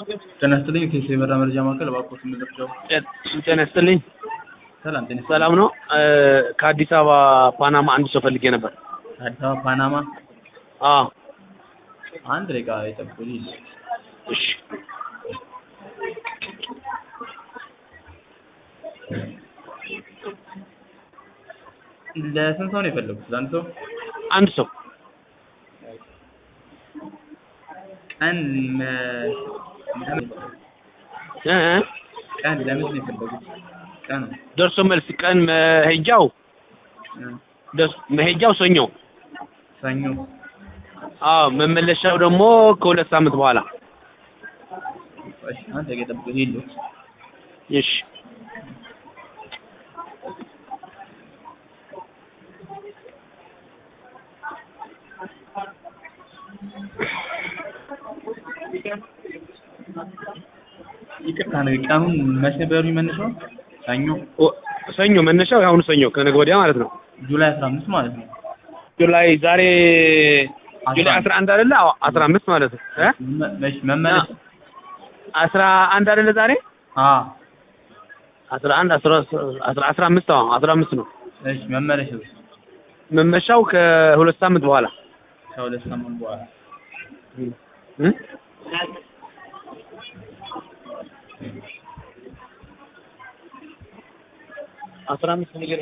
ጤና ይስጥልኝ ከኢትዮ የበራ መረጃ ማዕከል እባክዎት ምንድነው? ጤና ይስጥልኝ። ሰላም ጤና ይስጥልኝ። ሰላም ነው። ከአዲስ አበባ ፓናማ አንድ ሰው ፈልጌ ነበር። አዲስ አበባ ፓናማ አዎ አንድ ደቂቃ ይጠብቁልኝ። እሺ። ለስንት ሰው ነው የፈለጉት? ለአንድ ሰው አንድ ሰው ቀን መ- ለምን- እ እ ቀን ለምንድን ነው የፈለጉት? ቀን ደርሶ መልስ ቀን መሄጃው እ፣ ደስ- መሄጃው ሰኞ፣ ሰኞ አዎ መመለሻው ደግሞ ከሁለት ሳምንት በኋላ። እሺ፣ አንድ ደቂቃ ይጠብቁልኝ። የለውም እሺ ይቅርታ ነው ቀኑን መቼ ነበር የሚመንሰው? ሰኞ ኦ- ሰኞ መነሻው የአሁኑ ሰኞ ከነገ ወዲያ ማለት ነው። ጁላይ 15 ማለት ነው። ጁላይ ዛሬ ጁላይ አስራ አስራ አንድ አይደለ? አዎ አስራ አምስት ማለት ነው እ መ- መች መመለስ አስራ አንድ አይደለ ዛሬ አ አስራ አንድ አስራ አስራ አስራ አምስት አዎ አስራ አምስት ነው እሺ መመለሻው መመሻው ከሁለት ሳምንት በኋላ ከሁለት ሳምንት በኋላ እ አስራ አምስት ነገር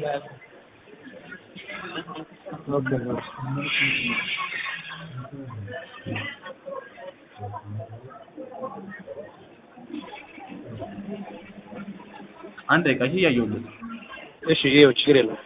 አንድ ደቂቃ እሺ እያየሁለት እሺ ይኸው ችግር የለውም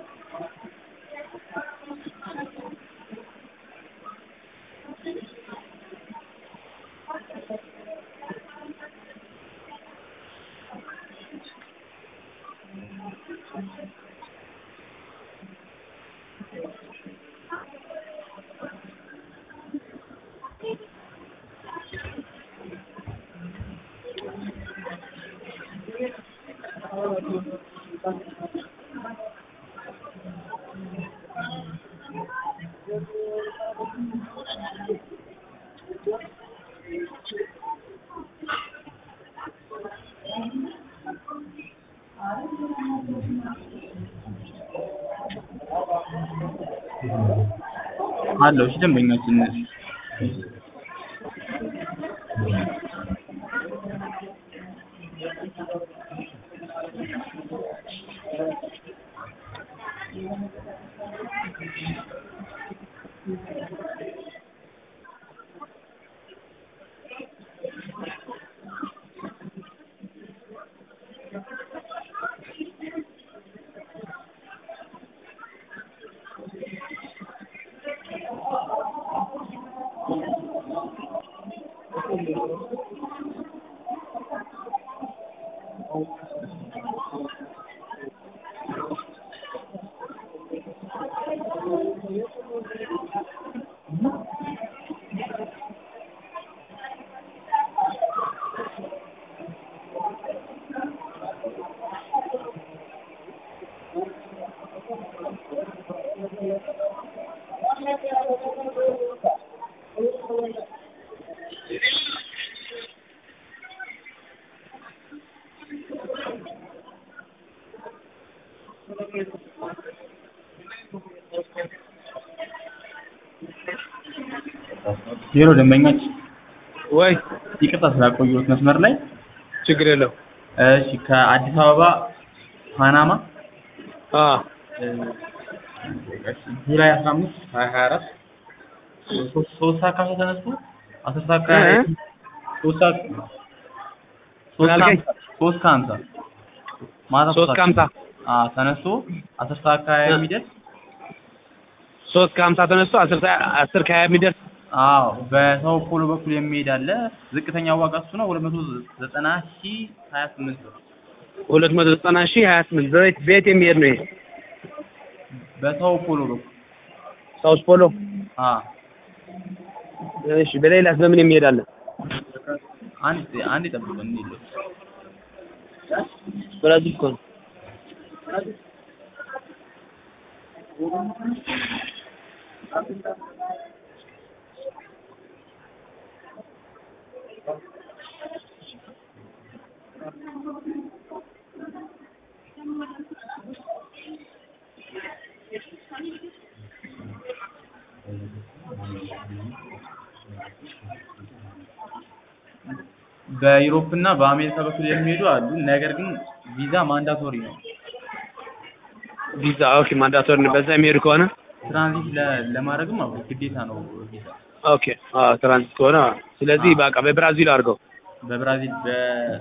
አለው እሺ ደንበኛችን ዜሮ ደንበኛች ወይ ይቅርታ ስላቆየሁት መስመር ላይ ችግር የለው እሺ ከአዲስ አበባ ፓናማ አ እ፣ እሺ፣ ጁላይ 15 2024 ሶስት ሶስት ሰዓት ከሀምሳ ተነስቶ አስር ሰዓት ከ እ? ሶስት ሰዓት ሶስት ምን አልከኝ? ከሀምሳ ሶስት ከሀምሳ ማታ ሶስት ከሀምሳ አዎ ተነስቶ አስር ሰዓት ከሀያ እ? የሚደርስ ሶስት ከሀምሳ ተነስቶ አስር ሰዓት አስር ከሀያ የሚደርስ አዎ በሰው ፖሎ በኩል የሚሄድ አለ ዝቅተኛ ዋጋ እሱ ነው ሁለት መቶ ዘጠና ሺህ ሀያ ስምንት ብር ሁለት መቶ ዘጠና ሺህ ሀያ ስምንት በቤት ቤት የሚሄድ ነው ይሄ በሰው ፖሎ በኩል ሳውስ ፖሎ አዎ እሺ በሌላስ በምን የሚሄድ አለ አንድ አንድ ይጠብቁን እንሂድ ብራዚል እኮ ነው በዩሮፕ እና በአሜሪካ በኩል የሚሄዱ አሉ። ነገር ግን ቪዛ ማንዳቶሪ ነው። ቪዛ ኦኬ ማንዳቶሪ ነው። በዛ የሚሄዱ ከሆነ ትራንዚት ለ- ለማድረግም አዎ ግዴታ ነው ቪዛ። ኦኬ አዎ ትራንዚት ከሆነ አዎ። ስለዚህ በቃ በብራዚል አድርገው በብራዚል በ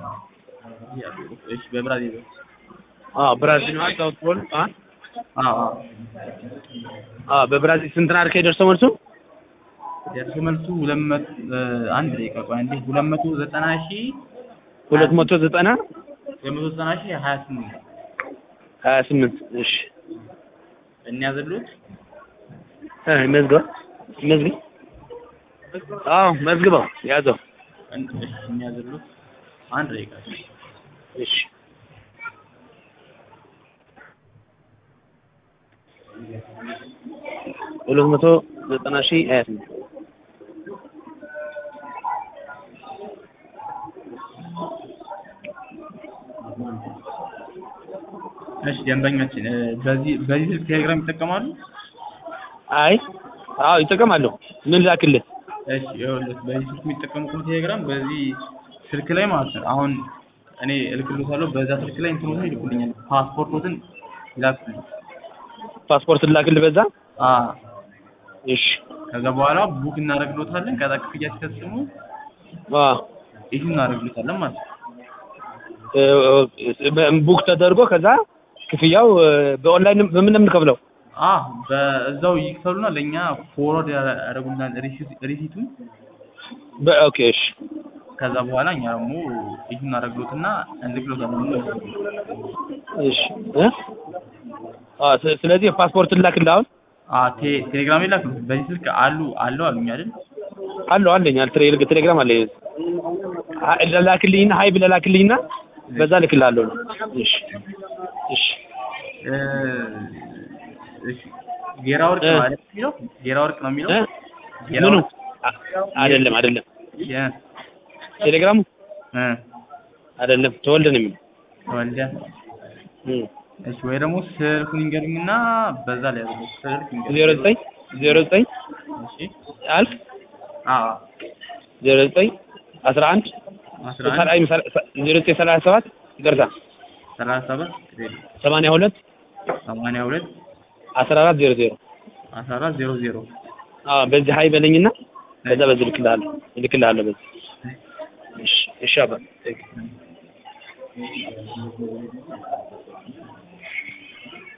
እሺ በብራዚል አዎ ብራዚል ነው ሳውት ፖል አ አዎ አዎ አዎ በብራዚል ስንት ናር ከደርሰው መልሱ ደርሶ መልሱ ሁለት መቶ አንድ ደቂቃ ቆይ አንዴ ሁለት መቶ ዘጠና ሺህ ሁለት መቶ ዘጠና ሁለት መቶ ዘጠና ሺህ ሀያ ስምንት ሀያ ስምንት እሺ እንያዝሉት እ መዝግበው መዝግብ አዎ መዝግበው ያዘው እን- እሺ እንያዝሉት አንድ ደቂቃ እሺ ሁለት መቶ ዘጠና ሺህ ሀያ ስምንት እሺ ደንበኛችን እ፣ በዚህ በዚህ ስልክ ቴሌግራም ይጠቀማሉ? አይ አዎ ይጠቀማሉ ምን ላክልህ እሺ ይኸውልህ በዚህ ስልክ የሚጠቀሙ ከሆነ ቴሌግራም በዚህ ስልክ ላይ ማለት ነው አሁን እኔ እልክልዎታለሁ በዛ ስልክ ላይ እንትኑን ይልኩልኛል ፓስፖርቶትን ይላኩልኝ ፓስፖርት ላክልህ በዛ አ እሺ ከዛ በኋላ ቡክ እናደርግሎታለን ከዛ ክፍያ ሲፈጽሙ አዎ ይህ እናደርግሎታለን ማለት ነው እ፣ በ- ቡክ ተደርጎ ከዛ ክፍያው እ፣ በኦንላይን በምን ነው የምንከፍለው አ በዛው ይክፈሉና ለእኛ ፎርወርድ ያደርጉልናል ሪሲት- ሪሲቱን በ- ኦኬ እሺ ከዛ በኋላ እኛ ደግሞ ይህ እናደርግሎትና እንልክሎታለን እሺ እ አዎ ስ- ስለዚህ ፓስፖርት ላክልህ አሁን አ ቴ- ቴሌግራም ላይ ላክሉት በዚህ ስልክ አሉ አለው አሉኝ አይደል አለው አለኝ አለ ቴሌ- ቴሌግራም አለኝ አ- ላክልኝና ሀይ ብለህ ላክልኝና በዛ ልክልሃለሁ እሺ እሺ እ፣ እሺ ጌራ ወርቅ ነው አይደል የሚለው ጌራ ወርቅ ነው የሚለው እ? ጌራ ምኑ ወርቅ አ- አይደለም አይደለም የ- ቴሌግራሙ እ፣ አይደለም ተወልደ ነው የሚለው ተወልደ እም። እሺ ወይ ደግሞ ስልኩን ይንገሩኝና በዛ ላይ ያለው ስልክ ይንገሩኝ ዜሮ ዘጠኝ ዜሮ ዘጠኝ እሺ አልፍ አዎ ዜሮ ዘጠኝ አስራ አንድ አስራ አንድ አይ ዜሮ ዘጠኝ ሰላሳ ሰባት ይቅርታ ሰላሳ ሰባት ሰማንያ ሁለት ሰማንያ ሁለት አስራ አራት ዜሮ ዜሮ አስራ አራት ዜሮ ዜሮ አዎ በዚህ ሀይ በለኝና ከዛ በዚህ እልክልሃለሁ እልክልሃለሁ በዚህ እሺ እሺ አባ